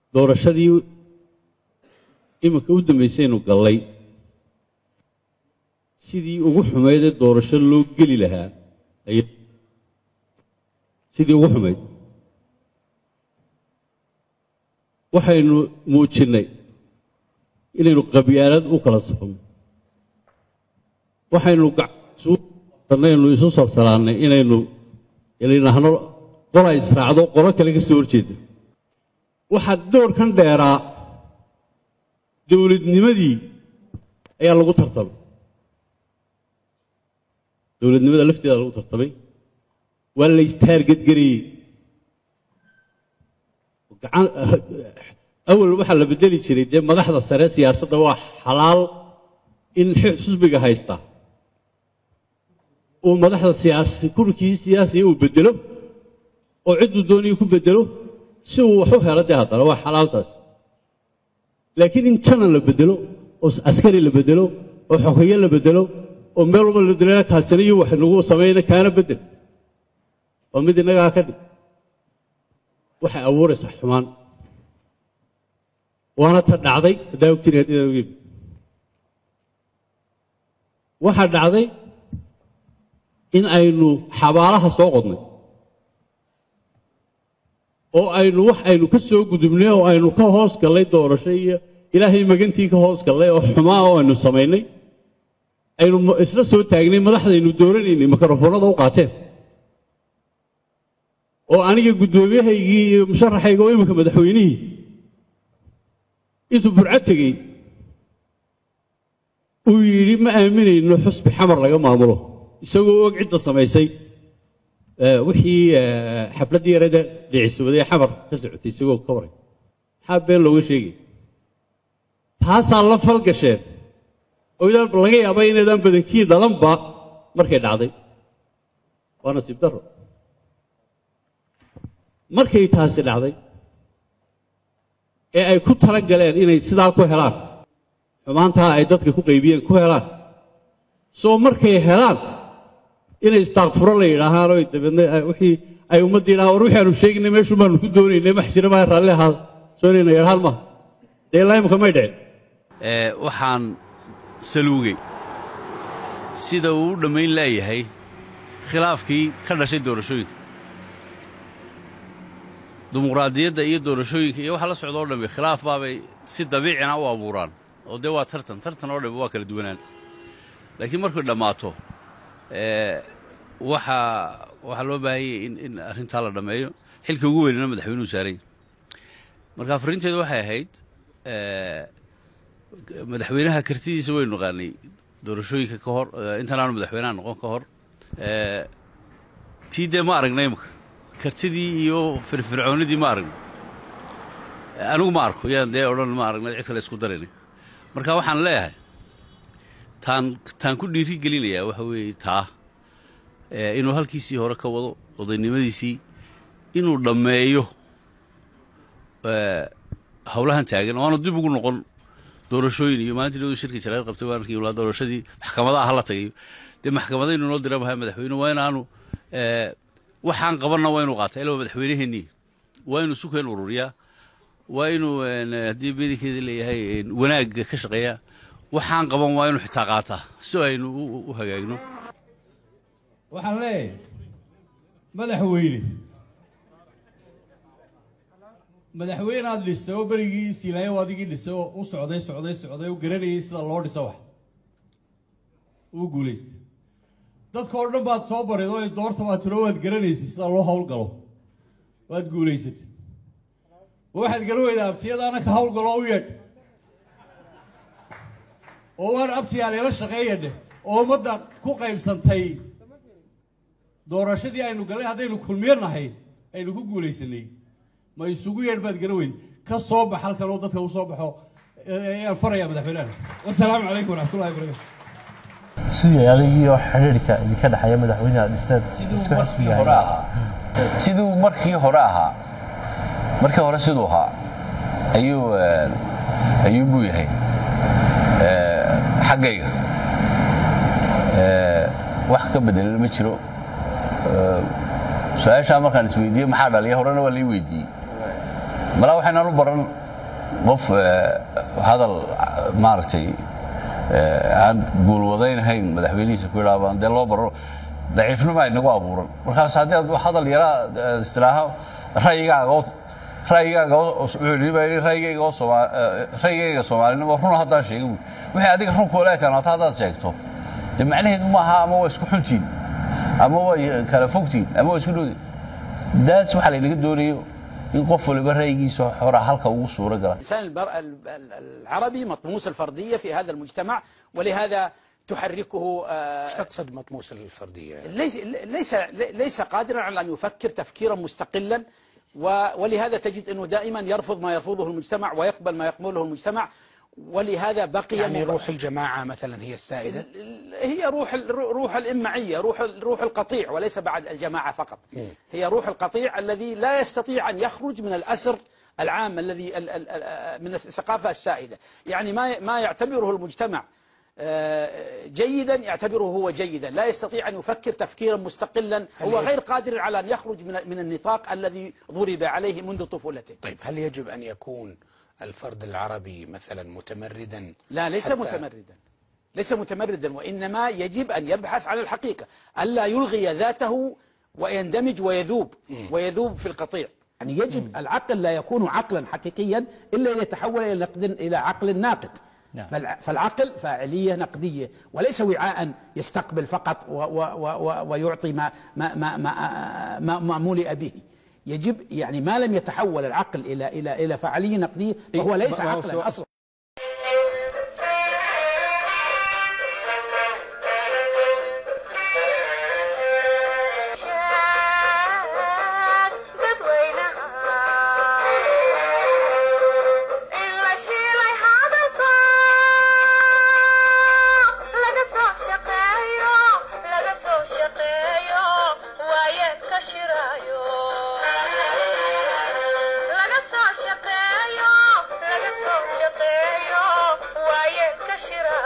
doorashadii iminka u dambaysaynu gallay sidii ugu xumaydee doorasho loo geli lahaa ay sidii ugu xumayd waxaynu muujinnay inaynu qabyaalad u kala safno waxaynu gacnaynu isu salsalaannay inaynu inaynaahno qola israacdo qolo kale ka soo horjeeda waxaa doorkan dheeraa dowladnimadii ayaa lagu tartamay dowladnimada lafteeda lagu tartamay waa la istaargadgarayey awal waxaa la bedeli jiray dee madaxda sare siyaasadda waa xalaal in xusbiga haysta uu madaxda siyaasi kurkii siyaasiga uu bedelo oo cidduu doonaya ku bedelo si uu wax u helo dee haddana waa xalaaltaas laakiin in janan la bedelo oo askari la bedelo oo xogeeye la bedelo oo meel walba la bedelo kaasina iyo wax nagu samayna kaana bedel waa mid innagaa ka dhig waxay abuuraysaa xumaan waana ta dhacday haddaa ogtiin haddaa ogeyn waxaa dhacday in aynu xabaalaha soo qodnay oo aynu wax aynu ka soo gudubnay oo aynu ka hoos gallay doorasho iyo ilaahay magantii ka hoos gallay oo xumaa oo aynu samaynay aynu isla soo taagnay madaxdaynu dooranaynay mikrofoonada u qaateen oo aniga guddoomiyahaygii iyo musharaxayga oo iminka madaxweynihii intuu burco tegey uu yidhi ma aaminayno xusbi xamar laga maamulo isagoo og cidda samaysay wixii xafladdii yarada dhicisooday xamar ka socotay isagoo ka waray maxaa been looga sheegay taasaa la falgasheen oo idaan laga yaaba inaydaan badankii dhalanba markay dhacday waa nasiib darro markay taasi dhacday ee ay ku tala galeen inay sidaa ku helaan xumaantaa ay dadka ku qaybiyeen ku helaan soo markay helaan inay istaakfuro la yidhaahaan oo dabeedna wixii ay ummadda yidhahaan war wixii aanu sheeginay meeshu baanu ku doonaynay max jira maa raalli ahaada soo inayna yidhahaan maaha dee ilaa imika may dhicin waxaan saluugay sida uu u dhammayn laayahay khilaafkii ka dhashay doorashooyinka dimuqraadiyadda iyo doorashooyinka iyo waxa la socda o dhammi khilaaf baabay si dabiicina u abuuraan oo dee waa tartan tartan oo dhammi waa kala duwanaan laakiin markay dhammaato waxaa waxaa loo baahanyay in in arrintaa la dhammeeyo xilka ugu weynana madaxweynuhu saaray marka farrinteedu waxay ahayd madaxweynaha kartidiisa waynu naqaanay doorashooyinka ka hor intaan aanu madaxweynaha noqon ka hor tii dee ma aragna imika kartidii iyo firfircoonidii ma aragno anigu ma arko yaan dee odhan ma aragna cid kale isku darayna marka waxaan leeyahay taan taan ku dhiiri gelinayaa waxa weeye taa inuu halkiisii hore ka wado odaynimadiisii inuu dhammeeyo howlahan taagan oo aanu dib ugu noqon doorashooyin iyo maalintii dhowda shirka jaraa'id qabtay waan arkay walaa doorashadii maxkamadaha hala tagayo dee maxkamadaynu noo dira mahay madaxweyne waa inaanu waxaan qabanna waa inuu qaata ilaa madaxweynaheennii waa inuu sukeen ururiyaa waa inuu haddii bedankeeda leeyahay wanaagga ka shaqeeyaa waxaan qaban waa inuu xitaa qaataa si aynu u hagaagno waxaan leeyahay madaxweyne madaxweyne aad dhistay oo berigii siilaayo adigii dhisay oo u socday socday socday u garanayay sida loo dhiso wax uu guulaystay dadka oo dhan baad soo barid oo doorta baad tiro waad garanaysay sida loo howlgalo waad guulaysatay waxaad garan weydaa abtiyadaana ka howlgalo u yeedh oo waan abtiyaa leela shaqeeyadhe oo ummadda ku qaybsantay doorashadii aynu galay haddaynu kulmiyo nahay aynu ku guulaysanay ma isugu yeedh baad garan weyda ka soo bax halkan oo dadka u soo baxo ayaan farayaa madaxweynaha wasalaamu calaykum waraxmatullahi wabarakatu sidii adigiioo xidhiirka idinka dhexeeya madaxweynaha dhisteen isku xisbiga siduu markii hore ahaa markii hore siduu ahaa ayuu ayuu buu yahay xaggayga wax ka bedelana ma jiro su-aashaa markaan isweydiiyey maxaa dhaliya horena waa lai weydiiyey malaa waxaynaan u baran qof hadal maaragtay aan guulwadaynahayn madaxweynihiisa ku yidhaabaan dee loo baro daciifnimo ay nagu abuuran markaas haddii aad hadal yaraa istilaaho ra'yigaaga ra'yigaaga ra'yigayga oo sooma ra'yigayga soomaalinimo runa haddaan sheega buy wixii adiga run kuula ekanaato haddaad sheegto dee macnaheedu maaha ama waa isku xuntiin ama way kala fogtiin ama waa isku dhowdiin daas waxaa laynaga doonayo in qof waliba ra'yigiisa xora halka ugu suuro gala الإنسان المرأة العربي مطموس الفردية في هذا المجتمع ولهذا تحركه آه، ايش تقصد مطموس الفرديه؟ ليس ليس ليس قادرا على ان يفكر تفكيرا مستقلا و- ولهذا تجد انه دائما يرفض ما يرفضه المجتمع ويقبل ما يقبله المجتمع ولهذا بقي يعني مب- روح الجماعه مثلا هي السائده؟ هي روح ال- روح الإمعية روح ال- روح القطيع وليس بعد الجماعة فقط هي روح القطيع الذي لا يستطيع أن يخرج من الأسر العام الذي ال- ال- ال- من الثقافة السائدة يعني ما ما يعتبره المجتمع آه، جيدا يعتبره هو جيدا لا يستطيع أن يفكر تفكيرا مستقلا هو غير قادر على أن يخرج من من النطاق الذي ضرب عليه منذ طفولته طيب هل يجب ان يكون الفرد العربي مثلا متمردا؟ لا ليس حتى- متمردا ليس متمردا وإنما يجب أن يبحث عن الحقيقة ألا يلغي ذاته ويندمج ويذوب ويذوب في القطيع يعني يجب العقل لا يكون عقلا حقيقيا الا اذا تحول الى نقد الى عقل ناقد نعم. فالع- فالعقل فاعليه نقديه وليس وعاء يستقبل فقط و و و و ويعطي ما ما ما ما, ما, ما ملئ به يجب يعني ما لم يتحول العقل الى الى الى فعاليه نقديه فهو ليس ما هو عقلا سؤال- اصلا شاد dadweynaha in la shiilay hadalka laga soo shaqeeyo laga soo shaqeeyo waaye ka shirayo laga soo shaqeeyo laga soo shaqeeyo waaye ka shirayo